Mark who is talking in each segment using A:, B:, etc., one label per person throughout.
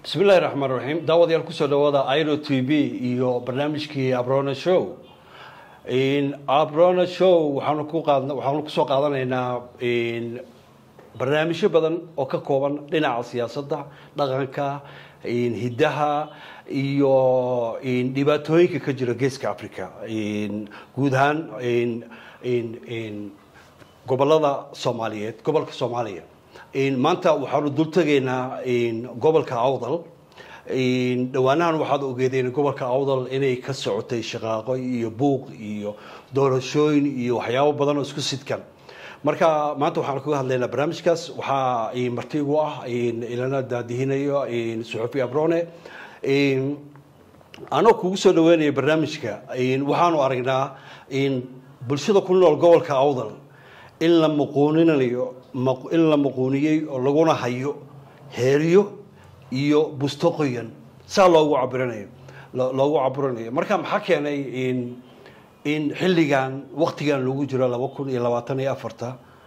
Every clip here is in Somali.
A: bismillahi raxmaan raxiim daawadayaal kusoo dhawaada iro t v iyo barnaamijkii abrona show abrona show waxaanu ku qaad waxaanu kusoo qaadanaynaa barnaamijyo badan oo ka kooban dhinaca siyaasadda dhaqanka hiddaha iyo dhibaatooyinka ka jira geeska africa guud ahaan gobolada soomaaliyeed gobolka soomaaliya maanta waxaanu dul tegaynaa gobolka awdal dhowaanahan waxaad ogeedeen gobolka awdal inay ka socotay shaqaaqo iyo buuq iyo doorashooyin iyo waxyaabo badan oo isku sidkan marka maanta waxaan kaga hadlaynaa barnaamijkaas waxaa marti igu ah ilana daadihinayo suxufi abrone anoo kugu soo dhaweynaya barnaamijka waxaanu aragnaa bulshada ku nool gobolka awdal in la muquuninayo in la muquuniyey oo laguna hayo heeryo iyo busto qoyan saa loogu cabirinayo loogu cabirinayo marka maxaa keenay in xilligan waktigan lagu jiro laba kun iyo labaatan iyo afarta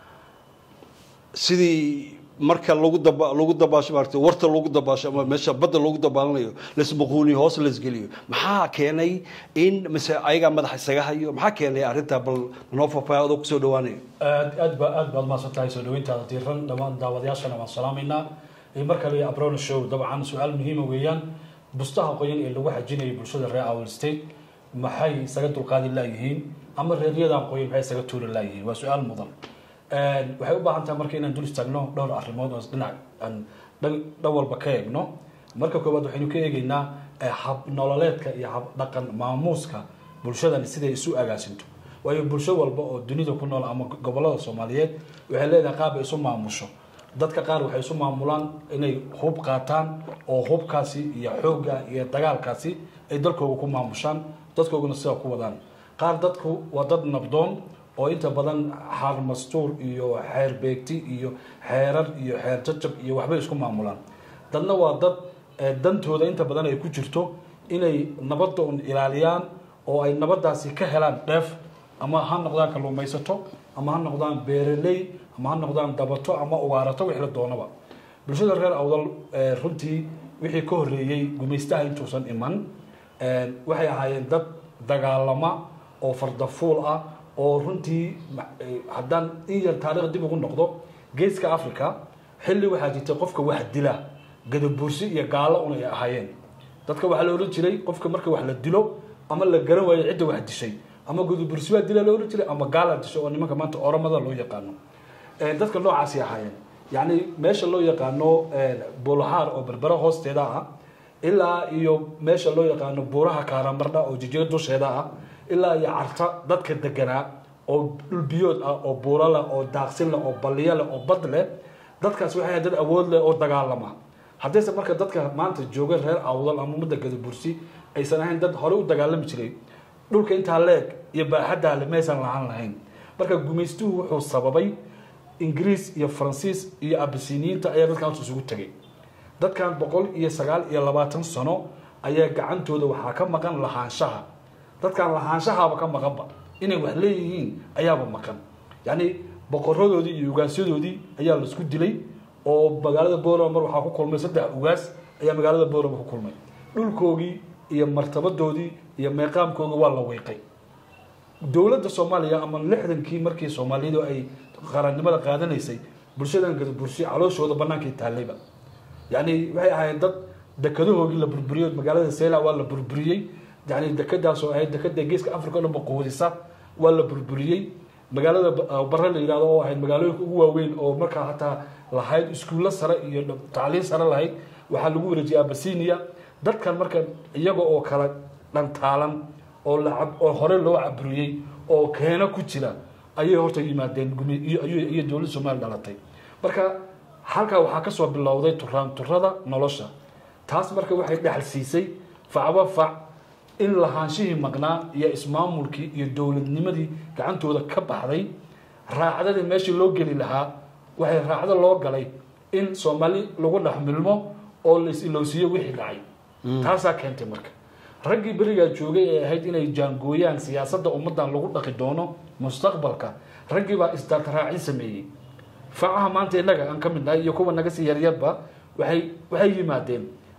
A: sidii marka lagu daba lagu dabaasho maarata warta lagu dabaasho ama meesha badda lagu dabaalanayo laismuquuniyo hoos laisgeliyo maxaa keenay in mise ayagaa madaxa isaga hayo maxaa keenay arrintaa bal noo faafaya adoo kusoo dhawaanayo
B: aad aad ba aad baad mahadsan tahay soo dhaweyntaada diiran dhammaan daawadayaashana waan salaamaynaa mar kale abrona show dabcan su-aal muhiima weeyaan bustaha qoyan ee lagu xajinayay bulshada reer awal state maxay isaga dulqaadi laayihiin ama reeryadan qoyan maxay isaga tuuri laayihiin waa su-aal mudan waxay u baahan tahay marka inaan dul istaagno dhowr arrimood oo dhinac aan dhan walba ka eegno marka koowaad waxaynu ka eegeynaa hab nololeedka iyo hab dhaqan maamuuska bulshadani siday isu agaasinto waayo bulsho walba oo dunida ku nool ama gobolada soomaaliyeed waxay leedahay qaab ay isu maamusho dadka qaar waxay isu maamulaan inay hub qaataan oo hubkaasi iyo xoogga iyo dagaalkaasi ay dalkooga ku maamushaan dadkooguna sidaa ku wadaan qaar dadku waa dad nabdoon oo inta badan xaar mastuur iyo xeer beegti iyo xeerar iyo xeer jajab iyo waxbay isku maamulaan dadna waa dad dantooda inta badan ay ku jirto inay nabadda un ilaaliyaan oo ay nabadaasi ka helaan dheef ama ha noqdaan kalluumaysato ama ha noqdaan beeraley ama ha noqdaan dabato ama ugaarato wixii la doonaba bulshada reer awdal runtii wixii ka horreeyey gumaystaha intuusan iman waxay ahaayeen dad dagaalama oo fardafuul ah oo runtii haddaan in yar taarikh dib ugu noqdo geeska africa xilli waxaa jirtay qofka wax dila gadabuursi iyo gaalo un ay ahaayeen dadka waxaa la ohan jiray qofka marka wax la dilo ama la garan waayo cidda wax dishay ama gadabuursi baa dila la ohan jiray ama gaala dishay oo nimanka maanta oramada loo yaqaano dadka noocaasay ahaayeen yacni meesha loo yaqaano buulahaar oo berbera hoosteeda ah ilaa iyo meesha loo yaqaano buuraha kaaramardha oo jijiga dusheeda ah ilaa iyo carta dadka deganaa oo dhulbiyood ah oo buuro leh oo daaqsin leh oo balliyo leh oo bad leh dadkaas waxay dad awood leh oo dagaalama haddayse marka dadka maanta jooga reer awdal ama ummadda gadabursi aysan ahayn dad horey u dagaalami jiray dhulka intaa leeg iyo baaxaddaa le maysan lahaan lahayn marka gumaystuhu wuxuu sababay ingiriis iyo faransiis iyo abisiniyiinta ayaa dadkan isugu tegay dadkan boqol iyo sagaal iyo labaatan sano ayaa gacantooda waxaa ka maqan lahaanshaha dadkan lahaanshahaaba ka maqanba inay wax leeyihiin ayaaba maqan yacni boqoradoodii iyo ugaasyadoodii ayaa laisku dilay oo magaalada borama mar waxaa ku kulmay saddex ugaas ayaa magaalada borama ku kulmay dhulkoogii iyo martabadoodii iyo meeqaamkooga waa la weyqay dowladda soomaaliya ama lixdankii markii soomaalidu ay qarannimada qaadanaysay bulshadan gadabursi calooshooda bannaankay taallayba yacni waxay ahaayeen dad dekadahoogii la burburiyey magaalada seyla waa la burburiyey yani dekadaasoo ahayd dekada geeska africa o dhan ba quudisa waa la burburiyey magaalada bare la yihahdo oo ahayd magaalooyinka ugu waaweyn oo markaa hataa lahayd iskuullo sare iyo tacliin sare lahayd waxaa lagu wareejiyay abasinia dadkan marka iyaga oo kala dhantaalan oo la oo hore loo caburiyey oo keeno ku jira ayay horta yimaadeen iyo dowladda somalia dhalatay marka halkaa waxaa kasoo bilowday turaan turada nolosha taas marka waxay dhexal siisay facba fac in lahaanshihii maqnaa iyo ismaamulkii iyo dowladnimadii gacantooda ka baxday raacdadii meeshii loo geli lahaa waxay raacdo loo galay in soomaali lagu dhex milmo oo laisilowsiiyo wixii dhacay taasaa keentay marka raggii berigaa joogay ee ahayd inay jaangooyaan siyaasadda ummaddan lagu dhaqi doono mustaqbalka raggii baa isdaataraacin sameeyey facaha maanta innaga aan ka mid nahay iyo kuwa naga sii yaryarba waxay waxay yimaadeen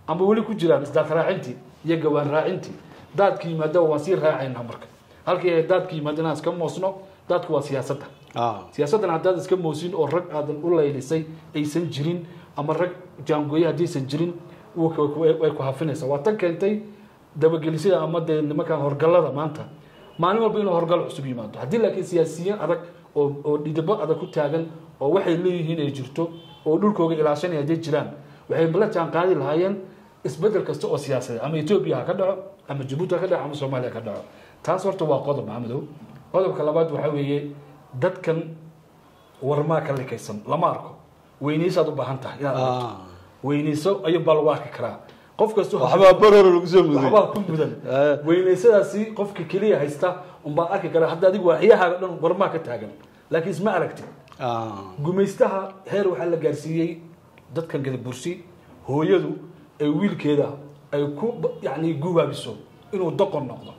B: ama weli ku jiraan isdaad raacintii iyo gawaan raacintii daadka yimaadaba waan sii raacaynaa marka halkii ay daadka yimaada inaan iska moosno daadku waa siyaasadda
A: ah
B: siyaasaddan haddaad iska moosin oo rag aadan u laylisay aysan jirin ama rag jaangooye haddaysan jirin wuu ku- ku- way ku hafinaysaa waa tan keentay dabagelisada ama dee nimankan horgallada maanta maalin walba inuu horgal cusub yimaado haddii laakiin siyaasiyiin adag oo oo dhidabo adag ku taagan oo waxay leeyihiin ay jirto oo dhulkooga ilaashanaya hadday jiraan waxay la jaan qaadi lahaayeen isbedel kasta oo siyaasadeed ama etoobiya ha ka dhaco ama jabuuti ha ka dhaco ama soomaaliya ha ka dhaco taas horta waa qodob maxamedow qodobka labaad waxaa weeye dadkan warmaa ka likaysan lama arko weynaysaad u baahan tahay inaad aragto
A: ah
B: weynayso ayuu baa lagu arki karaa qof kasta oo-
A: waxbaa baroro lagu soo muday
B: waxbaa ku mudan
A: Eh.
B: weynaysadaasi qofka keliya haysta unbaa arki kara hadda adigu waaxyahaaga dhan warmaa ka taagan laakiin isma aragtid
A: ah
B: gumaystaha heer waxaa la gaarsiiyey dadkan gadabursi hooyadu ay wiilkeeda ay ku yani gubaabiso inuu doqon noqdo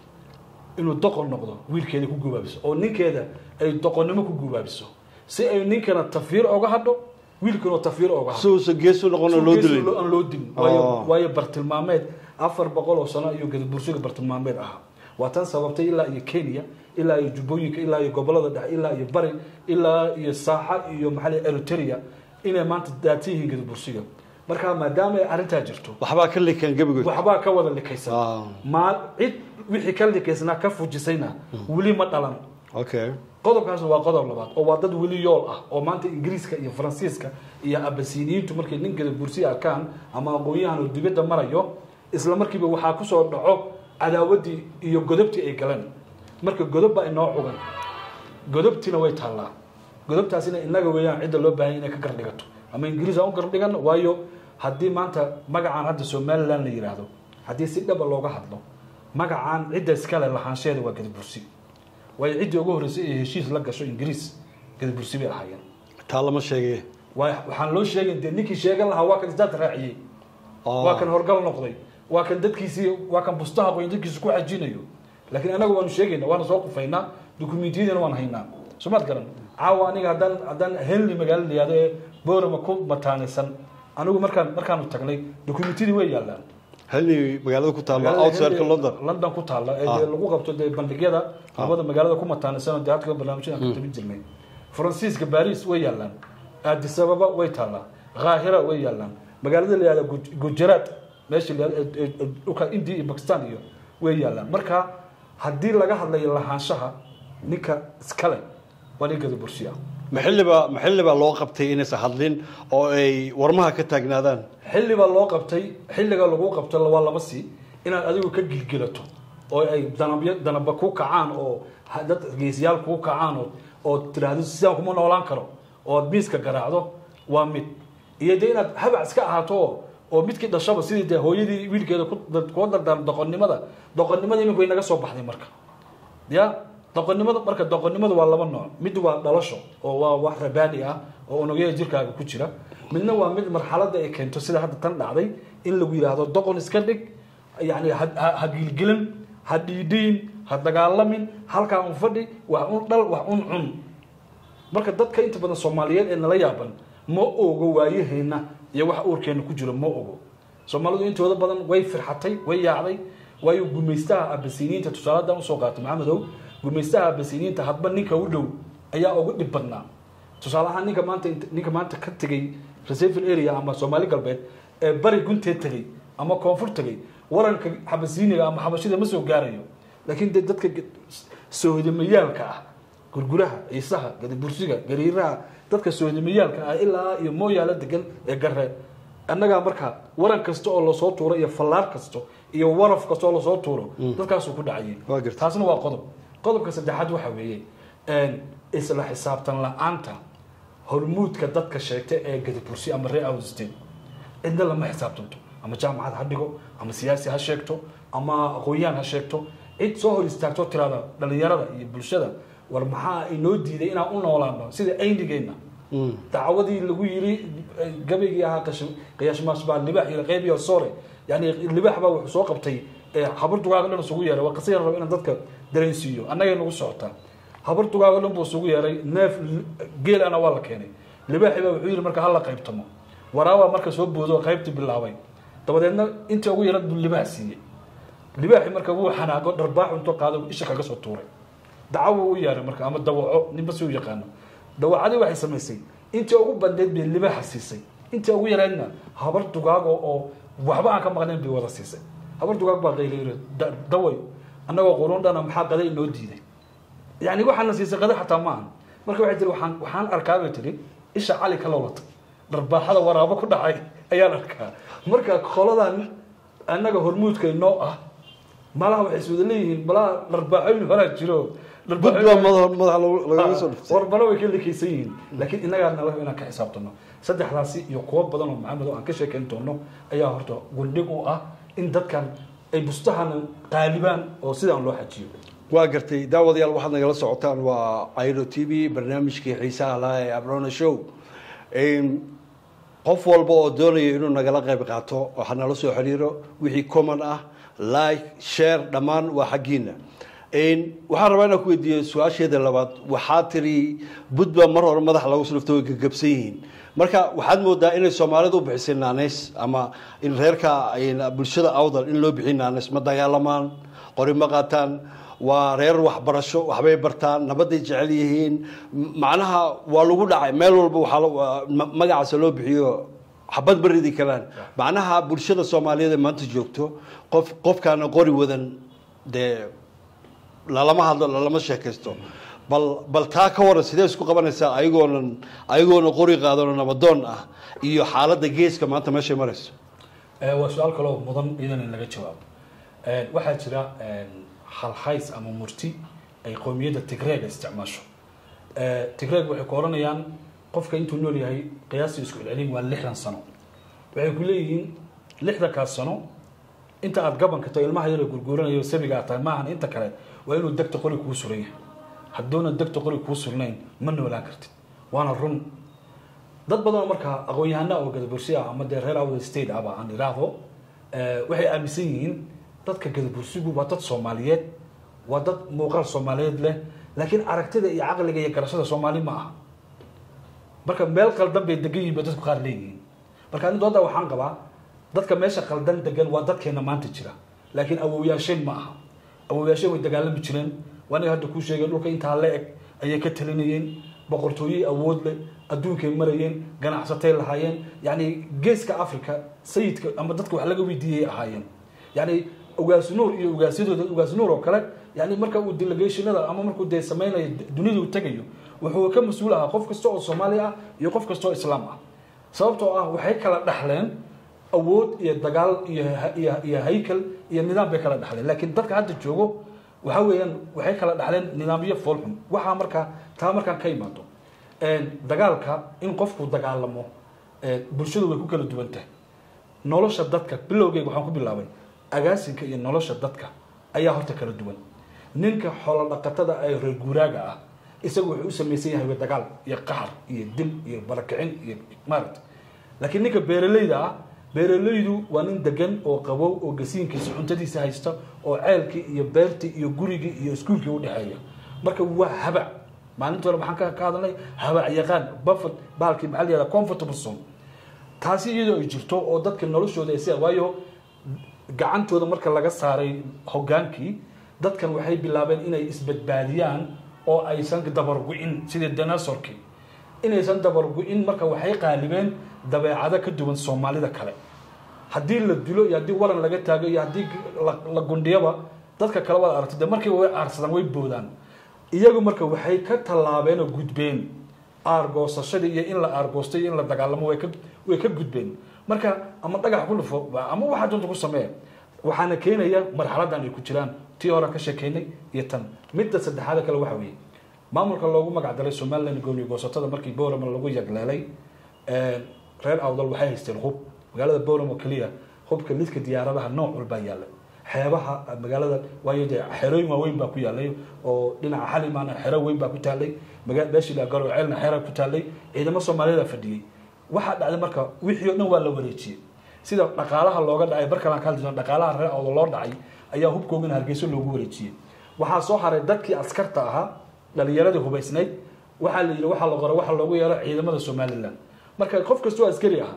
B: inuu doqon noqdo wiilkeeda ku gubaabiso oo ninkeeda ay doqonnimo ku gubaabiso si ay ninkana tafiir oga hadho wiilkana tafiir oga hadho
A: si uusan geesu noqon oo loo dilay
B: aan loo dilin
A: Oh.
B: waayo waayo bartilmaameed afar boqol oo sano ayuu gadabursiga bartilmaameed ahaa waa tan sababtay ilaa iyo kenya ilaa iyo jubbooyinka ilaa iyo gobolada dhexe ilaa iyo bari ilaa iyo saaxa iyo maxaa la eritrea inay maanta daatan yihiin gadabursiga marka maadaama ay arrintaa jirto
A: waxbaa ka likan gebigood
B: waxbaa ka wada likaysan
A: ah
B: ma cid wixii ka likaysnaa ka fujisayna weli ma dhalan
A: okay
B: qodobkaasna waa qodob labaad oo waa dad weli yool ah oo maanta ingiriiska iyo faransiiska iyo abasiniyiintu markay nin gada bursi arkaan ama aqoon-yahan oo dibadda marayo isla markiiba waxaa kusoo dhaco cadaawaddii iyo godobtii ay galeen marka godob baa inoo cugan godobtiina way taallaa godobtaasina inaga weeyaan cidda loo baahan inay ka gardhigato ama ingiriis aan u gardhigan waayo haddii maanta magacaan hadda somaliland la yidhaahdo haddii si dhaba looga hadlo magacaan cidda iskale lahaansheeda waa gadabursi waayo ciddii ugu horreysay ee heshiis la gasho ingiriis gadabursi bay ahaayeen
A: taa lama sheegay
B: waa waxaan loo sheegay dee ninkii sheegan lahaa waa kan isdaad raaciyey waa kan horgal noqday waa kan dadkiisii waa kan bustaha qoyn dadkiisa ku xajinayo laakiin anaga waanu sheegayna waana soo qufaynaa dukumentiyadina waan haynaa somaad garan caawa aniga haddaan haddaan henley magaalo la yihahdo ee boorama ku mataanaysan anigu markaan markaanu tagnay dukumentiyadii way yaallaan
A: halni magaalada ku taalla
B: magaalada
A: outside
B: Henley-
A: london
B: london ku taalla ee
A: Ah.
B: dee lagu qabto dee bandhigyada
A: Ah.
B: labada magaalada ku mataanaysan dee hadka barnaamijyada aan ka tabin jirnay faransiiska baris way yaallaan addis ababa way taallaa qaahira way yaallaan magaalada la yihahdo Guj- gujarat meesha la yihahdo ee- ee- dhulka india iyo pakistan iyo way yaallaan marka haddii laga hadlayo lahaanshaha ninka iskale waa nin gadabursi ah
A: maxilliba maxilliba loo qabtay inaysan hadlin oo ay warmaha ka taagnaadaan
B: xilli baa loo qabtay xilliga lagu qabto waa laba si inaad adigu ka gilgilato oo ay danabyo danaba ku kacaan oo ha- dad geesiyaal kuu kacaan oo oo tiraahdo sidaan kuma noolaan karo oo aad miiska garaacdo waa mid iyo dee inaad habac iska ahaato oo oo midkii dhashaba sidii dee hooyadii wiilkeeda ku kuwa dardaarm doqonnimada doqonnimada iminku way naga soo baxday marka ya doqonnimada marka doqonnimada waa laba nooc mid waa dhalasho oo waa wax rabaani ah oo unugyada jirkaaga ku jira midna waa mid marxaladda ay keento sida hadda tan dhacday in lagu yidhaahdo doqon iska dhig yani ha- ha ha gilgilin ha dhiidhiin ha dagaalamin halkaa un fadhi wax un dhal wax un cun marka dadka inta badan soomaaliyeed ee nala yaaban ma ogo waayaheenna iyo wax uurkeena ku jiro ma ogo soomaalidu intooda badan way firxatay way yaacday waayo gumaystaha abasiniinta tusaale haddaan usoo qaatay maxamedow gumaystaha abasiniinta hadba ninka u dhow ayaa ugu dhib badnaa tusaale ahaan ninka maanta ninka maanta ka tegey reserval area ama soomaali galbeed ee bari gunteed tegey ama koonfur tegey waranka xabasiiniga ama xabashida ma soo gaarayo laakiin dee dadka soohdamayaalka ah gurguraha ciisaha gadabursiga gariiraha dadka soohdamayaalka ah ilaa iyo mooyaala degan ee garre annagaa markaa waran kasta oo lasoo tuuro iyo fallaar kasto iyo waraf kasta oo lasoo tuuro dadkaasuu ku dhacayay
A: Waa gartay.
B: taasna waa qodob qodobka saddexaad waxa weeye een, isla xisaabtan la-aanta hormuudka dadka sheegta ee gadabursi ama ree awsteen cidna lama xisaabtanto ama jaamacad ha dhigo ama siyaasi ha sheegto ama aqoon-yahan ha sheegto cid soo hor istaagto tirada dhalinyarada iyo bulshada war maxaa inoo diiday inaan u noolaano sida aynigeenna dacwadii lagu yiri eh, gabaygii ahaa qash- qiyaashmaas baa libax iyo qeyb iyo soore yani libax baa wuxuu soo qabtay eh, habar dugaaga dhan isugu yeeray waa qasiyaan rabo inaan dadka dareensiiyo annagay nagu socotaa habar dugaaga dhan buu isugu yeeray neef li- geelana waa la keenay libaaxi baa wuxuu yidhi marka hala qaybtamo waraabaa marka soo boodo qaybtii bilaabay dabadeedna intii ugu yarad buu libaax siiyey libaaxi marka wuu xanaago dharbaax intuu qaado isha kaga soo tuuray dacawo u yeeray marka ama dawaco ninba si u yaqaano dawacadii waxay samaysay intii ugu bandeed bay libaaxa siisay intii ugu yareedna habar dugaago oo waxba aan ka maqnayn bay wada siisay habar dugaag baa qaylayri daway annagoo quruun dhana maxaa qada inoo diiday yani waxaana siisay qada xataa ma ahan marka waxay tiri waxaan waxaan arkaa bay tiri isha cali ka lowlata dharbaaxada waraabo ku dhacay ayaan arkaa marka qoladan annaga hormuudka inoo ah malaha waxay iswada leeyihiin malaha dharbaaxooyin horaa jiro
A: bud baa madaxa madaxa lagu- lagaga soo dhuftay
B: warbaro way ka likaysan yihiin laakiin innagaa nala inaan ka xisaabtano saddexdaasi iyo kuwo badan oo maxamed oo aan ka sheekayn doono ayaa horta gundhig u ah in dadkan ay bustahan qaalibaan oo sidaan loo xajiyo
A: waa gartay daawadayaal waxaad nagala socotaan waa airo t v barnaamijkii xiisaha lahaa ee abrona show Een, qof walba oo doonaya inuu nagala qayb qaato waxaa nala soo xiriiro wixii common ah like share dhammaan waa xaggiina Een, waxaan rabaa inaan ku weydiiyo su-aasheeda labaad waxaa tiri bud baa mar hore madaxa lagu sulufto way gagabsan yihiin marka waxaad moodaa inay soomaalidu u bixisay naaneys ama in reerka een, bulshada awdal in loo bixiy naaneys ma dagaalamaan qori ma qaataan waa reer waxbarasho waxbay bartaan nabaday jecel yihiin M- macnaha waa lagu dhacay meel walba waxaa la- waa- ma- magacaasa loo bixiyo xabad baridi kalaan macnaha bulshada soomaaliyeed ee maanta joogto qof qofkaana qori wadan dee lalama hadlo lalama sheekaysto bal bal taa ka waran sidee isku qabanaysaa ayagoonan ayagoona qori qaadano nabadoon ah iyo xaaladda geeska maanta meeshay marayso
B: Eh, waa su-aal kaloo mudan idan in laga jawaabo Eh, waxaa jira eh, halhays ama murti ay qowmiyadda tigreega isticmaasho Eh, tigreeg waxay ku oranayaan qofka intuu nool yahay qiyaastii isku celcelin waa lixdan sano waxay ku leeyihiin lixdankaas sano inta aad gabanka tahay ilmaha yar ee gurguuranayo sabiga aad tahay maahan inta kale waa inuu degta qori kuu suran yahay hadduuna degta qori kuu surnayn ma noolaan kartid waana run dad badan oo markaa aqoon-yahana oo gadabursi ah ama dee reer awda state aba aan idhaahdo eh, waxay aaminsan yihiin dadka gadabursigu waa dad soomaaliyeed waa dad muuqaal soomaaliyeed leh laakiin aragtida iyo caqliga iyo garashada soomaali ma aha marka meel qaldan bay degan yihiin bay dadku qaar leeyihiin marka ani dooda waxaan qabaa dadka meesha qaldan degan waa dadkeena maanta jira laakiin awowyaasheen ma aha awowyaasheen way dagaalami jireen waa aniga hadda kuu sheegay dhulka intaa la eg ayay ka talinayeen boqortooyey awood leh adduunkay marayeen ganacsatay lahaayeen yani geeska africa sayidka ama dadka wax laga weydiiyay ahaayeen yani ugaas nuur iyo ugaasyadooda ugaas nuur oo kale yani marka uu delegationada ama markuu dee sameynayo dunida uu tegayo wuxuu ka mas-uul ahaa qof kasta oo soomaali ah iyo qof kasta oo islaam ah sababtoo ah waxay kala dhaxleen awood iyo dagaal iyo iyo iyo haykal iyo nidaam bay kala dhaxleen laakiin dadka hadda joogo waxa weeyaan waxay kala dhaxleen nidaamyo foolxun waxaa markaa taa markaan ka imaado dagaalka in qofku dagaalamo bulshadu way ku kala duwan tahay nolosha dadka bilowgeyga waxaan ku bilaabay agaasinka iyo nolosha dadka ayaa horta kala duwan ninka xoolo dhaqatada ee reer guuraaga ah isagu wuxuu u samaysan yahay dagaal iyo qaxar iyo dil iyo barakicin iyo maaragta laakiin ninka beeralayda ah beeralaydu waa nin degan oo qabow oo gasiinkiisa cuntadiisa haysta oo ceelkii iyo beertii iyo gurigii iyo iskuulkii udhexeeya marka waa habac maalinta hore maxaan ka ka hadalnay habac yaqaan buffet bahalkii maxaa la yihahda comfortable zone taasi iyadoo ay jirto oo dadka noloshooda ay sida waayo gacantooda marka laga saaray hogaankii dadkan waxay bilaabeen inay isbadbaadiyaan oo aysan dabargu-in sidii danasorkii inaysan dabargu-in marka waxay qaalibeen dabeecado ka duwan soomaalida kale haddii la dilo iyo haddii waran laga taago iyo haddii la gundhiyaba dadka kale waad aragtay de markiiba way aarsadaan way boodaan iyagu marka waxay ka tallaabeen oo gudbeen aargoosashadii iyo in la aargoostay iyo in la dagaalamo way ka way ka gudbeen marka ama dhagax ku dhufo ama waxaa doonta ku sameeya waxaana keenaya marxaladan ay ku jiraan tii horean ka sheekeynay iyo tan midda saddexaada kale waxa weeye maamulka loogu magac daray somaliland gooni goosatada markii borama lagu yagleelay reer awdal waxay haysteen hub magaalada boram oo keliya hubka lidka diyaaradaha nooc walbaa yaalla xeebaha magaalada waayo dee xerooyin waaweyn baa ku yaalay oo dhinaca xalimaana xero weyn baa ku taalay beeshila garoceelna xera ku taalay ciidamo soomaaliyeed fadhiyey waxaa dhacday marka wixii o dhan waa la wareejiyey sida dhaqaalaha looga dhacay barkalaan ka hadli dhaqaalaha reer awdal loo dhacay ayaa hubkoogana hargeyso loogu wareejiyey waxaa soo haray dadkii askarta ahaa dhalinyaradii hubaysnayd waxaa la yidhi waxaa la qora waxaa loogu yeero ciidamada somaliland marka qof kastoo askari ah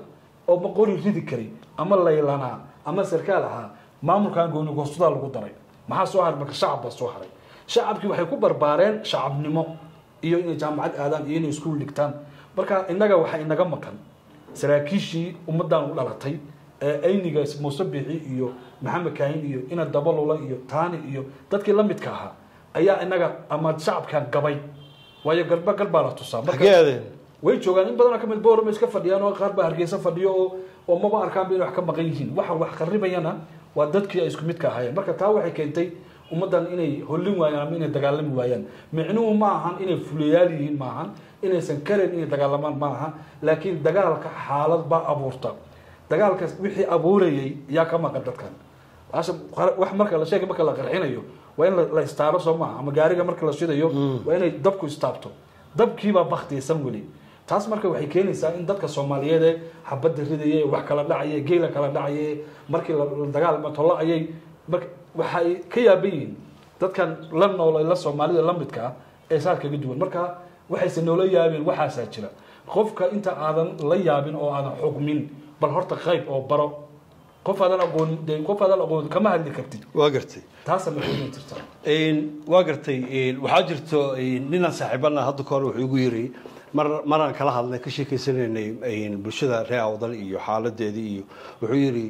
B: oo boqori ridi karay ama laylanaa ama sarkaal ahaa maamulkan gooni goosadaa lagu daray maxaa soo haray marka shacab baa soo haray shacabkii waxay ku barbaareen shacabnimo iyo inay jaamacad aadaan iyo inay iskuul dhigtaan marka innaga waxaa inaga maqan saraakiishii ummaddan u dhalatay ee ayniga muuse biixi iyo maxamed kaahin iyo ina dabalula iyo taani iyo dadkii la midka ahaa ayaa inaga ama shacabkan gabay waayo galba gal baa la tusaa marka
A: xagee aadeen
B: way joogaan in badanoo kamid boorama iska fadhiyaan oo qaar baa hargeysa fadhiyo oo oo maba arkaanba inay wax ka maqan yihiin waxa wax qaribayana waa dadkii ay isku midka ahaayeen marka taa waxay keentay ummaddan inay hollin waayaan ama inay dagaalami waayaan micnuhu ma ahan inay fuliyaal yihiin ma ahan inaysan karayn inay dagaalamaan ma aha laakiin dagaalka xaalad baa abuurta dagaalka wixii abuurayay yaa ka maqan dadkan Asha- wax marka la sheegay marka la qarxinayo waa in la- la istaaro soo maaha ama gaariga marka la shidayo waa inay dabku istaabto dabkiibaa baktiysan weli taas marka waxay keenaysaa in dadka soomaaliyeed ee xabadda ridaya ee wax kala dhacaya ee geela kala dhacaya ee markii la la dagaalma tolo ayay marka waxay ka yaaban yihiin dadkan la nool la soomaalida la midka ah ee saas kaga duwan marka waxayse noola yaabeen waxaasaa jira qofka inta aadan la yaabin oo aadan xugmin bal horta qayb oo baro qof aadan aqoon dee qof aadan aqoon kama hadli kartid
A: waa gartay
B: taasa ma keeni jirta
A: Een, waa gartay een, waxaa jirto een, ninaan saaxiibana hadda kahor wuxuu igu yiri mar maraan kala hadlay ka sheekeysanaynay een, bulshada reer awdal iyo xaaladeedii iyo wuxuu yiri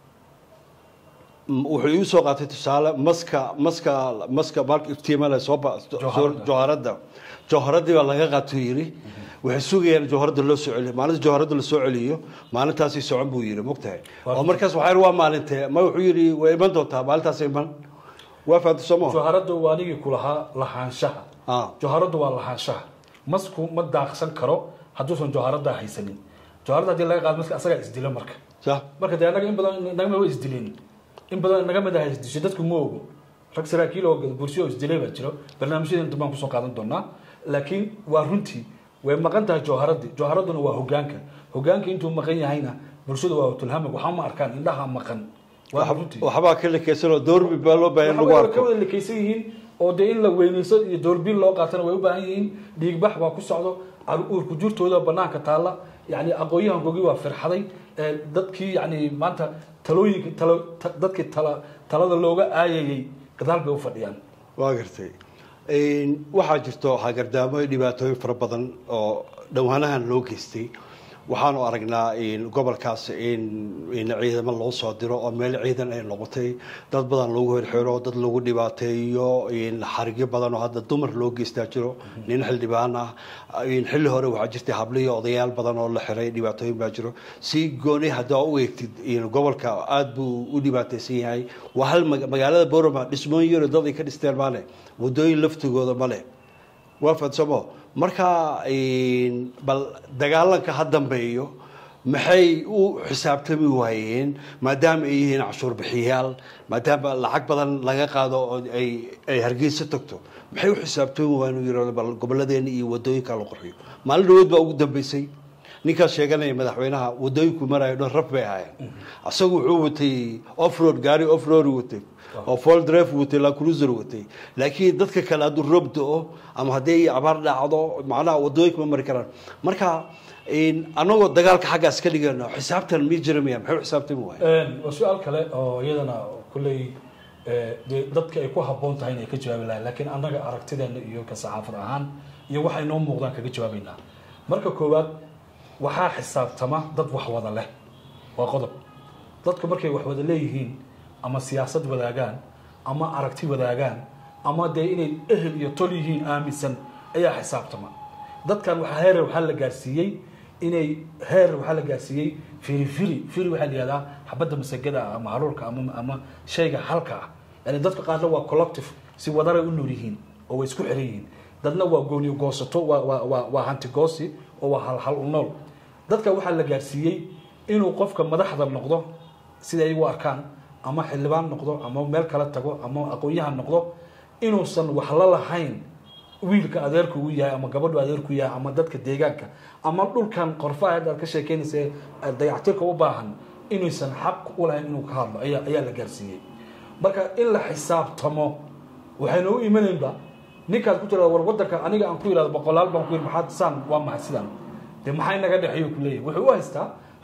A: m- wuxuu igu soo qaatay tusaale maska maska maska marka iftiimale soo ba- soo-
B: Jawharada.
A: jawharada jawharadii baa laga qaatuu yiri waxay sugayaan jawharada loo soo celiyo maalinta jawharada la soo celiyo maalintaasi socon buu yiri mogtahay
B: Waa-
A: oo markaas waxaa yidhi waa maalintee ma wuxuu yiri way iman doontaa maalintaas iman waa fahamtay soo maha
B: joharadu waa anigii ku lahaa lahaanshaha
A: ah
B: joharadu waa lahaanshaha masku ma daaqsan karo hadduusan joharada haysanin joharada haddii laga qaado maska asagaa isdila marka
A: صح
B: marka dee annaga in badan nagama wa isdileen in badan naga mid ah isdisho dadku ma ogo rag saraakiil oo bursi oo isdilay baa jiro barnaamijyada inta baan kusoo qaadan doonaa laakiin waa runtii way maqan tahay jawharadii jawharaduna waa hogaanka hogaanka intuu maqan yahayna bulshada waa tulhamag waxaa ma arkaan indhaha maqan waa runtii
A: waxbaa ka lekeysanoo doorbi baa loo baahan in lagu
B: waxaa ka
A: arko
B: wada lekeysan yihiin oo dee in la weyneyso iyo doorbiin loo qaatana way u baahan yihiin dhiigbax baa ku socdo uurku jirtooda banaanka taalla yani aqoonyahankoogii waa firxaday ee dadkii yani maanta talooyinka talo ta- dadkii tala talada looga aayayay gadaal bay u fadhiyaan
A: waa gartay Een, waxaa jirto hagardaamo iyo dhibaatooyin fara badan oo dhowaanahan loo geystay waxaanu aragnaa in gobolkaas in in ciidamo loo soo diro oo meel ciidan ay noqotay dad badan lagu hirxiro dad lagu dhibaateeyo in xarigyo badan oo hadda dumar loo geystaa jiro nin xildhibaan ah in xilli hore waxaa jirtay habliyo odayaal badan oo la xiray dhibaatooyin baa jiro si gooni haddaa u eegtid in gobolka aada buu u dhibaataysan yahay waa hal maga- magaalada boroma dhismooyin yaro dad ay ka dhisteen maale waddooyin laftigooda male waa fadsamo marka een, bal dagaalanka ha dambeeyo maxay u xisaabtami waayeen maadaama ay yihiin cashuur bixiyaal maadaama lacag badan laga qaado oo ay ay hargeysa tagto maxay u xisaabtami waayeen uu yidhahdo bal gobolladeena iyo waddooyinka la qurxiyo maalin dhaweed baa ugu dambeysay ninkaas sheeganaya madaxweynaha waddooyinku marayo dhan raf bay ahaayeen asagu wuxuu watay offroad gaari offroad watay oo fall drive watay la cruiser watay laakiin dadka kale hadduu roob do ama haddii ay abaar dhacdo macnaha waddooyinka ma mari karaan marka een, anagoo dagaalka xaggaas ka dhigano xisaabtan mi jiramaya maxay u xisaabtami waaya
B: waa su-aal kale oo iyadana kulley eh, dee dadka ay ku habboon tahay inay ka jawaabi lahayn laakiin annaga aragtideena iyo ka saxaafad ahaan iyo waxay noo muuqdaan kaga jawaabaynaa marka koowaad waxaa xisaabtama dad wax wada leh waa qodob dadku markay wax wada leeyihiin ama siyaasad wadaagaan ama aragti wadaagaan ama dee inay ehel iyo tol yihiin aaminsan ayaa xisaabtama dadkan waxaa heer waxaa la gaarsiiyey inay heer waxaa la gaarsiiyey firi firi firi waxaa la yihahdaa xabadda masagada ah ama haruurka ama ama shayga halka ah yani dadka qaarna waa collective si wadaray u nool yihiin oo way isku xiran yihiin dadna waa gooniyo goosato waa waa waa waa hanti goosi oo waa hal hal u nool dadka waxaa la gaarsiiyey inuu qofka madaxda noqdo sida ay u arkaan ama xildhibaan noqdo ama meel kala tago ama aqoon-yahan noqdo inuusan wax la lahayn wiilka adeerku uu yahay ama gabadhu adeerku yahay ama dadka deegaanka ama dhulkan qorfaha hadda aad ka sheekeynaysa ee dayactirka u baahan inuusan xaq u lahayn inuu ka hadlo ayaa ayaa la gaarsiiyey marka in la xisaabtamo waxayna u imanaynba ninkaad ku tirada war wadanka aniga aan ku yidhahdo boqolaal baan ku yidhi maxaad saan waa maxay sidan dee maxay naga dhexeeyo ku leeyahay wuxuu u haystaa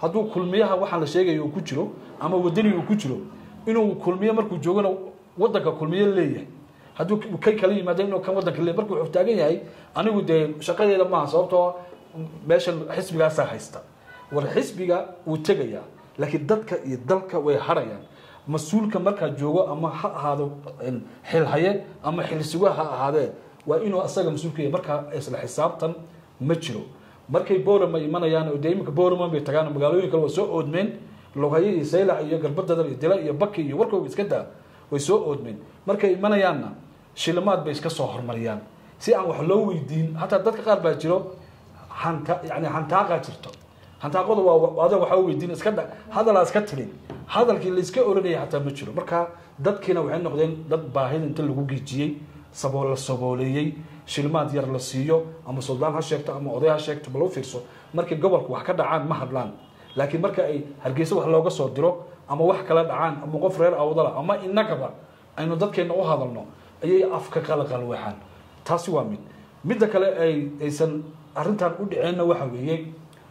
B: hadduu kulmiyaha waxaan la sheegayo uu ku jiro ama wadaniga uu ku jiro inuu kulmiye markuu joogana wadanka kulmiye leeyahay hadduu kay kala yimaado inuu kan wadanka leeyahay markuu wuxuu taagan yahay anigu dee shaqadeeda maaha sababtoo meeshan xisbigaasaa haysta war xisbiga wuu tegayaa laakiin dadka iyo dalka way harayaan mas-uulka markaa joogo ama ha ahaado xilhaye ama xilsuga ha ahaadee waa inuu asaga mas-uulka yahay markaa isla xisaabtan ma jiro markay boorama imanayaan oo dee iminka boorama bay tagaan magaalooyin kale waa soo oodmeen loghaye iyo saylac iyo garbadadar iyo dila iyo baki iyo warkooga iska daa way soo oodmeen markay imanayaanna shilimaad bay iska soo hormariyaan si aan wax loo weydiin hataa dadka qaar baa jiro hanta yani hantaaqaa jirto hantaaqadu waa adag waxaa weydiin iska dha hadalaa iska tirin hadalkii layska oranaya xataa ma jiro marka dadkiina waxay noqdeen dad baahida inta lagu geejiyey sabool la sabooleeyey shilmaad yar la siiyo ama suldaan ha sheegto ama oday ha sheegto bal u fiirso markay gobolka wax ka dhacaan ma hadlaan laakiin marka ay hargeysa wax looga soo diro ama wax kala dhacaan ama qof reer awdala ama inagaba aynu dadkeena u hadalno ayay afka qalaqalweexaan taasi waa mid midda kale ay aysan arrintan u dhiceenna waxa weeye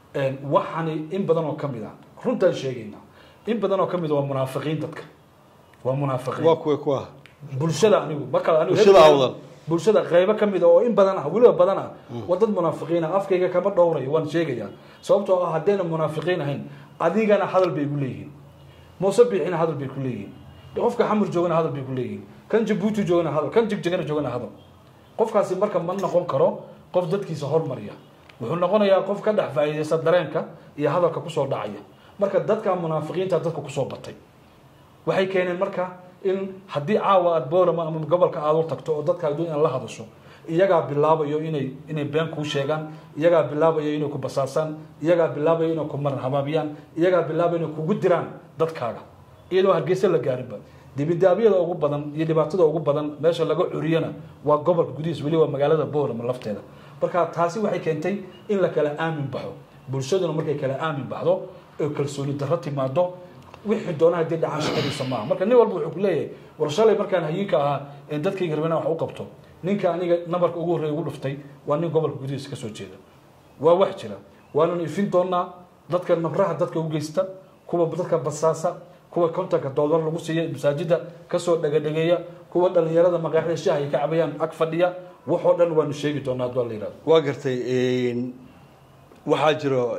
B: waxani in badan oo kamid ah runtaan sheegayna in badan oo kamid a waa munaafiqiin dadka waa munaafiqiin
A: waa kuwa kuwa
B: bulshada anigu marka anigu
A: Bulshada awdal.
B: bulshada qaybo kamid a oo in badan ah weliba badan ah waa dad munaafiqiin ah afkayga kama dhowrayo waan sheegayaa sababtoo ah haddayna munaafiqiin ahayn adigana hadal bay ku leeyihiin muuse biixina hadal bay ku leeyihiin qofka xamur joogana hadal bay ku leeyihiin kan jabuuti joogana hadal kan jigjigana joogana hadal qofkaasi marka ma noqon karo qof dadkiisa hormarya wuxuu noqonayaa qof ka dhex faa'iidaysta dareenka iyo hadalka kusoo dhacaya marka dadka munaafiqiinta dadka kusoo batay waxay keeneen marka in haddii caawa aad boorama ama gobolka aad u tagto oo dadka adduun in la hadasho iyagaa bilaabayo inay inay been kuu sheegaan iyagaa bilaabayo inay ku basaasaan iyagaa bilaabayo inay ku maran habaabiyaan iyagaa bilaabayo inay kugu diraan dadkaaga iyadoo hargeysa la gaarinba dibidaabyada ugu badan iyo dhibaatada ugu badan meesha laga curiyana waa gobolka gudihiis weliba magaalada boorama lafteeda marka taasi waxay keentay in la kala aamin baxo bulshaduna markay kala aamin baxdo oo kalsooni darro timaado wixii doona haddii dhacaan shaqadiisa maaha marka nin walba wuxuu ku leeyahay war shalay markaan hayinka ahaa ee dadkayga rabana wax u qabto ninka aniga nabarka ugu horreeya ugu dhuftay waa nin gobolka gudihiisa kasoo jeeda waa wax jira waananu ifin doonaa dadka nabraha dadka u geysta kuwa dadka basaasa kuwa kontanka doolar lagu siiya masaajida kasoo dhegadhegeeya kuwa dhalinyarada maqaaxida shaha ay ka cabayaan ag fadhiya waxoo dhan waanu sheegi doonaa hadduu la yihahdo
A: waa gartay waxaa jiro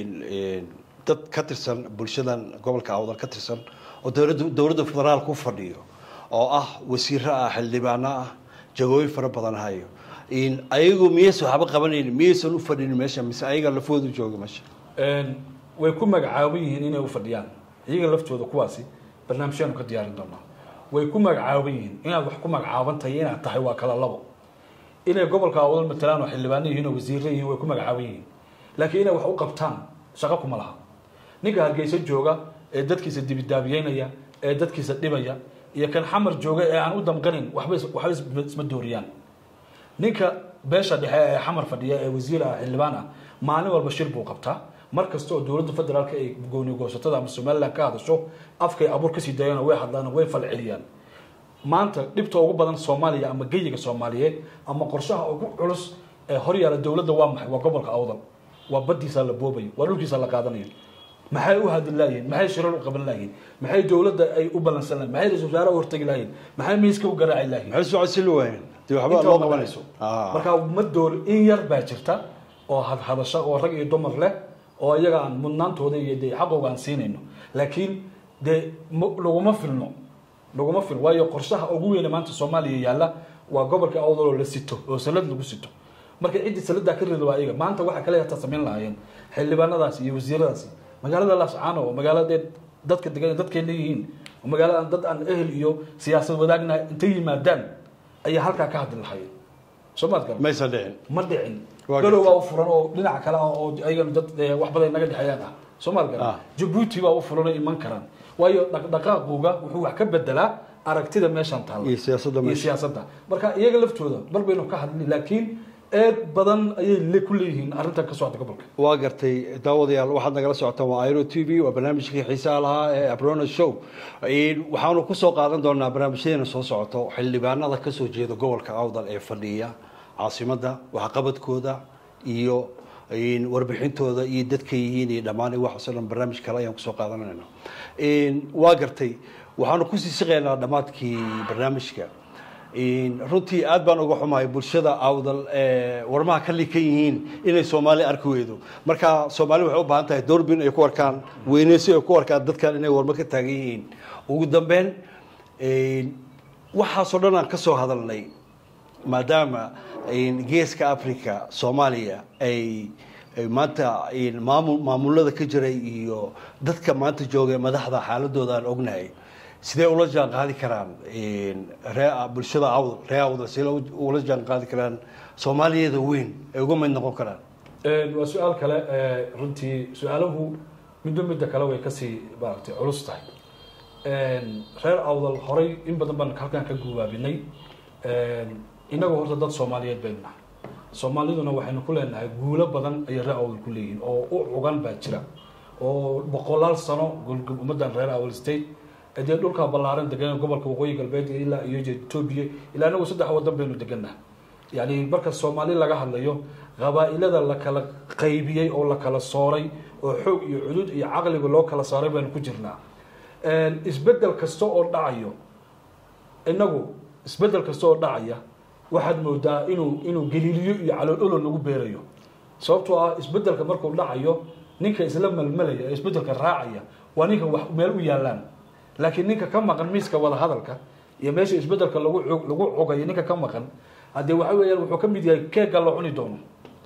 A: dad ka tirsan bulshadan gobolka awdal ka tirsan oo dowladda dowladda federaalka u fadhiyo oo ah wasiiro ah xildhibaano ah jagooyin fara badan hayo ayagu miyaysan waxba qabanayn miyaysan u fadhin meesha mise ayaga lafoodu jooga meesha
B: way ku magacaaban yihiin inay u fadhiyaan iyaga laftooda kuwaasi barnaamijyaanu ka diyaarin doonaa way ku magacaaban yihiin inaad wax ku magacaaban tahay inaad tahay waa kala labo inay gobolka awdal matalaan oo xildhibaano yihiin oo wasiiro yihiin way ku magacaaban yihiin laakiin inay wax u qabtaan shaqo kuma laha ninka hargeysa jooga ee dadkiisa dibidaabiyeynaya ee dadkiisa dhibaya iyo kan xamar jooga ee aan u damqanin waxba waxba isma dooriyaan ninka beesha dhexe ee xamar fadhiya ee wasiir ah xildhibaan ah maalin walba shir buu qabtaa mar kasta oo dowladda federaalka ay gooni goosatada ama somaliland ka hadasho afkay abuur kasii daayaan way hadlaan way fal celiyaan maanta dhibta ugu badan soomaaliya ama geyiga soomaaliyeed ama qorshaha ugu culus ee horyaala dowladda waa maxay waa gobolka awdal waa badiisa la boobayo waa dhulkiisa la qaadanayo maxay u hadli laayihin maxay shirar u qaban laayihin maxay dowladda ay u balansan layihin maxay ra-isul wasaare u hortagi laayihin maxay miiska u garaaci laayihin
A: maxay socodsiin waayeen dee waxba
B: inta
A: loo
B: ma
A: qabanayso
B: qabanayso marka ma door in yar baa jirta oo hadhadasho oo rag iyo dumar leh oo iyaga aan mudnaantooda iyo dee xaqooga aan siinayno laakiin dee ma- laguma filno laguma filno waayo qorshaha ugu weyne maanta soomaaliya yaalla waa gobolka awdal oo la sito oo salad lagu sito marka ciddii saladaa ka rida waa iyaga maanta waxaa kale hataa samayn lahaayeen xildhibaanadaasi iyo wasiiradaasi magaalada laascaano oo magaaladee dadka degan dadkeena yihiin oo magaalada aan dad aan ehel iyo siyaasad wadaagna intay yimaadaan ayaa halkaa ka hadli lahaayeen soo maad garan
A: maysan dhicin
B: ma dhicin
A: Waa
B: galow
A: gartay.
B: baa u furan oo dhinaca kale ah oo ayagana dad eh, wax badan naga dhexeeyaan ah soo maad
A: Ah.
B: garan jabuuti baa u furan oo iman karaan waayo dhaqdhaqaaquga wuxuu wax ka bedelaa aragtida meeshan taalla
A: iyo siyaasadda
B: iyo
A: meesha
B: siyaasadda marka iyaga laftooda mar baynu ka hadli laakiin eed badan ayay le ku leeyihiin arrintan ka socda gobolka
A: waa gartay daawadayaal waxaad nagala socotaan waa airo t v waa barnaamijkii xiisaha lahaa ee abrona show waxaanu kusoo qaadan doonaa barnaamijyadeena soo socoto xildhibaanada kasoo jeeda gobolka awdal ee fadhiya caasimadda waxqabadkooda iyo in warbixintooda iyo dadka yihiin iyo dhammaan iyo waxaasoo dhan barnaamij kale ayaan kusoo qaadanayna waa gartay waxaanu kusii siqaynaa dhammaadkii barnaamijka runtii aad baan uga xumahay bulshada awdal warmaha ka likan yihiin inay soomaali arki weydo marka soomaali waxay u baahan tahay doorbin ay ku arkaan weyneysi ay ku arkaan dadkan inay warmo ka taagan yihiin ugu dambeyn waxaasoo dhan aan ka soo hadalnay maadaama geeska africa soomaaliya ay maanta maamul maamulada ka jiray iyo dadka maanta jooga madaxda xaaladooda aan ognahay sidee ula jaan qaadi karaan ree bulshada awdal ree awdal sidee ula jaan qaadi karaan soomaaliyada weyn ay uga mid noqon karaan
B: waa su-aal kale runtii su-aaluhu midba midda kale way kasii maaragtay culus tahay reer awdal horay in badan baan halkan ka gubaabinay innagoo horta dad soomaaliyeed baynu nahay soomaaliduna waxaynu ku leenahay guulo badan ayay reer awdal ku leeyihiin oo u cugan baa jira oo boqolaal sano ummaddan reer awdal state dee dhulkaa ballaaran degan gobolka waqooyi galbeed ilaa iyo etoobiya ilaa inagu saddex wadan baynu degannaha yani marka soomaali laga hadlayo qabaa-ilada la kala qaybiyey oo la kala sooray oo xoog iyo cudud iyo caqliga loo kala saaray baynu ku jirnaa isbedel kasta oo dhacayo inagu isbedel kasta oo dhacaya waxaad moodaa inuu inuu galiiliyo iyo caloololo lagu beerayo sababtoo ah isbedelka markuu dhacayo ninka isla malmalaya ee isbedelka raacaya waa ninka wax meel u yaalaan laakiin ninka ka maqan miiska wada hadalka iyo meesha isbedelka lagu lagu cogayo ninka ka maqan haddee waxa weeyaan wuxuu ka mid yahay keega la cuni doono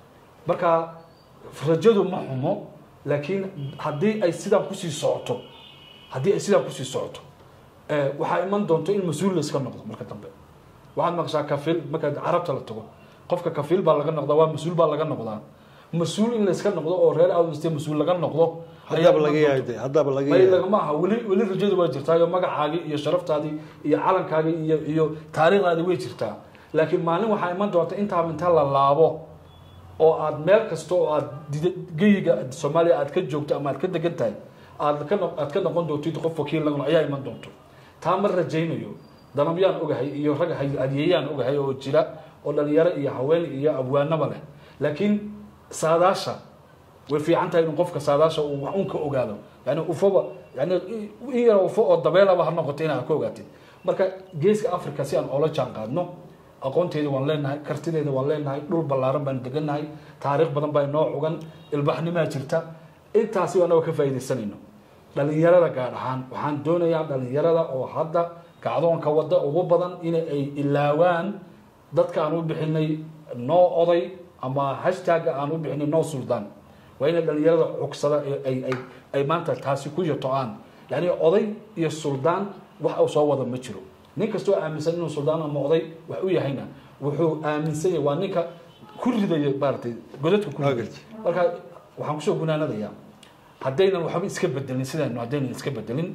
B: marka rajadu ma xumo laakiin haddii ay sidaan kusii socoto haddii ay sidaan kusii socoto waxaa iman doonto in mas-uul la iska noqdo marka dambe waxaad maqshaa kafiil markaad carabta la tago qofka kafiil baa laga noqdaa waa mas-uul baa laga noqdaa mas-uul in la iska noqdo oo reer awdiste mas-uul laga noqdo
A: haddaba laga yahay haddaba laga
B: may
A: yahay
B: lagama aha weli weli rajadu waa jirtaa iyo magacaagii iyo sharaftaadii iyo calankaagii iyo iyo taariikhdaadii way jirtaa laakiin maalin waxaa iman doonta intaaba inta la laabo oo aad meel kasta oo aad dida- geyiga soomaaliya aad ka joogto ama aad ka degan tahay aad ka no- aad ka noqon doontid qof wakiil lagun ayaa iman doonto taa ma rajaynayo danabyaan ogahay iyo rag hay- hadiyeyaan ogahay oo jira oo dhalinyaro iyo haween iyo abwaanaba leh laakiin saadaasha way fiican tahay in qofka saadaasha uu wax un ka ogaado yani ufoba yani in yar ufo oo dabeelaba ha noqoto inaad ka ogaatid marka geeska africa si aan oola jaan qaadno aqoonteeda waan leenahay kartideeda waan leenahay dhul ballaaran baanu degannahay taariikh badan baa inoo cugan ilbaxnimaa jirta intaasi annaga ka faa'iidaysanayno dhalinyarada gaar ahaan waxaan doonayaa dhalinyarada oo hadda kacdoonka wadda ugu badan in ay ilaawaan dadka aan u bixinay noo oday ama hashtagga aan u bixinay noo suldaan waa inay dhalinyarada cugsada ee ay ay ay maanta taasi ku yato-aan yani oday iyo suldaan wax uu soo wada ma jiro nin kastoo aaminsan inuu suldaan ama oday wax u yahayna wuxuu aaminsan yahay waa ninka ku ridaya maaragtay godadka ku ridaya
A: Waagartay.
B: marka waxaan kusoo gunaanadayaa haddaynan waxba iska bedelin sidaynu haddaynan iska bedelin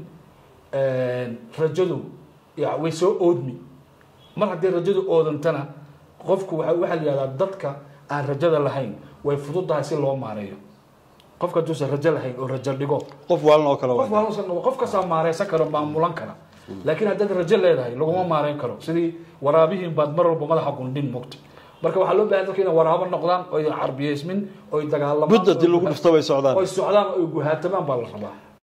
B: rajadu ya way soo oodmi mar haddii rajadu oodantana qofku waxa waxaa la yihahdaa dadka aan rajada lahayn way fududahay si loo maareeyo qofka hadduusan rajo lahayn oo rajo dhigo
A: qof waalan oo kale
B: qof
A: waa
B: waa qof kastaa maareysan karo maamulan kara laakiin haddaad rajo leedahay laguma maareyn karo sidii waraabihiin baad mar walba madaxa gundhin mogta marka waxaa loo bahan dadka inay waraabo noqdaan oy carbiyeysmin oy dagaalamaan
A: mudda dii lagu dhufto bay socdaan
B: oy socdaan oy guhaatamaan baa la rabaa